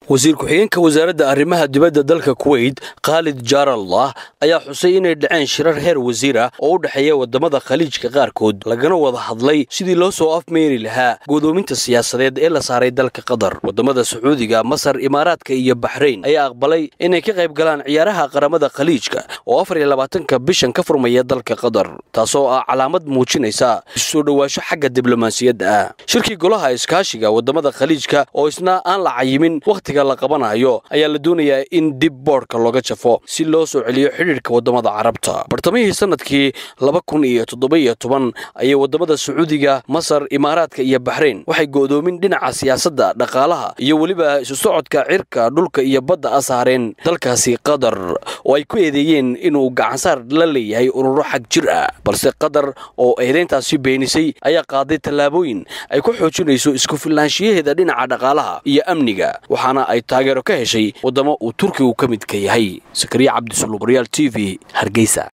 wasiir ku-xigeenka wasaaradda arrimaha dibadda dalka kuweyt khaalid jaarallah ayaa xusay inay dhaceen shirar heer wasiira oo u dhexeeya waddamada khaliijka qaarkood lagana wada hadlay sidii loo soo afmeeri lahaa godoominta siyaasadeed ee la saaray dalka qatar waddamada sacuudiga masar imaaraadka iyo baxrayn ayaa aqbalay inay ka qayb galaan ciyaaraha qaramada khaliijka oo afar iyo labaatanka bishan ka furmaya dalka qatar taasoo ah calaamad muujinaysa isusoo dhowaasho xagga diblomaasiyadda ah shirkii golaha iskaashiga waddamada khaliijka oo isna aan la cayimin wakhtiga la qabanayo ayaa la doonayaa in dib boodhka looga jafo si loo soo celiyo xidhiidhka waddamada carabta bartamihii sanadkii laba kun iyo toddoba-iyo toban ayay waddamada sacuudiga masar imaaraadka iyo baxrayn waxay go'doomin dhinaca siyaasadda dhaqaalaha iyo weliba isu socodka cirka dhulka iyo badda a saareen dalkaasi qatar oo ay ku eedeeyeen inuu gacansaar la leeyahay ururo xag jir ah balse qatar oo eedeyntaasi beenisay ayaa qaaday tallaabooyin ay ku xoojinayso isku filnaanshiyaheeda dhinaca dhaqaalaha iyo amniga waxaana ay taageero ka heshay waddamo uu turkigu ka midka yahay sakariya cabdisuluub real t v hargeysa